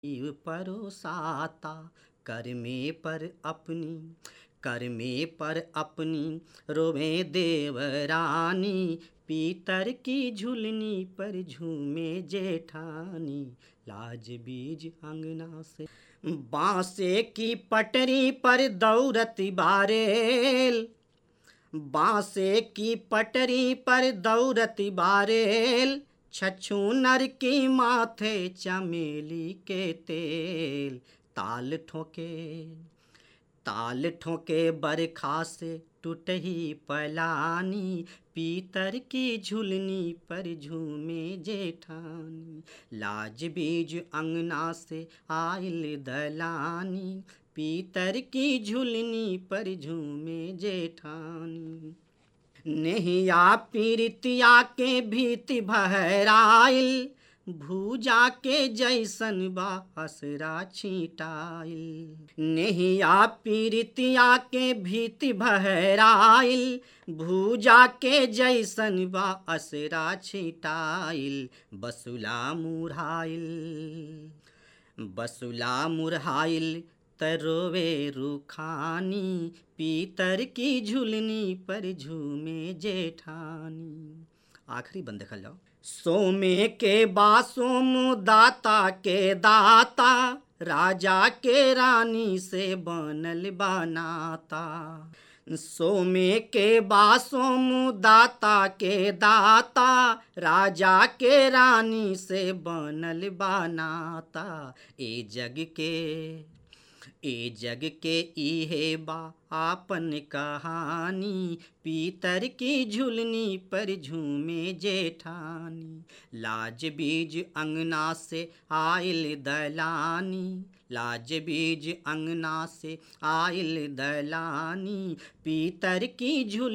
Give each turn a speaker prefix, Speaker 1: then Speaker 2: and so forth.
Speaker 1: जीव परोसाता करमे पर अपनी करमे पर अपनी रोवे देवरानी पीतर की झुलनी पर झूमे जेठानी लाज बीज अंगना से बांसे की पटरी पर दौरत बारेल बांसे की पटरी पर दौरत बारेल छछू नर की माथे चमेली के तेल ताल ठोके ताल ठोके बरखा से टूटही पलानी पीतर की झुलनी पर झूमे जेठानी लाज बीज अंगना से आयल दलानी पीतर की झुलनी पर झूमे जेठानी नेहिया पीरितिया के भीति भहराइल भूजा के जैसन बा हसरा छीटाइल नेहिया पीरितिया के भीति भहराइल भूजा के जैसन बा असरा छिटाइल बसुला मुरहाइल बसुला मुरहाइल तरोवे रुखानी पीतर की झुलनी पर झूमे जेठानी आखिरी बंद देखल जाओ सोमे के बासोम दाता के दाता राजा के रानी से बनल बनाता सोमे के बासोम दाता के दाता राजा के रानी से बनल बनाता ए जग के ए जग के इहे बा आपन कहानी पीतर की झुलनी पर झूमे जेठानी लाज बीज अंगना से आयल दलानी लाज बीज अंगना से आयल दलानी पीतर की झुल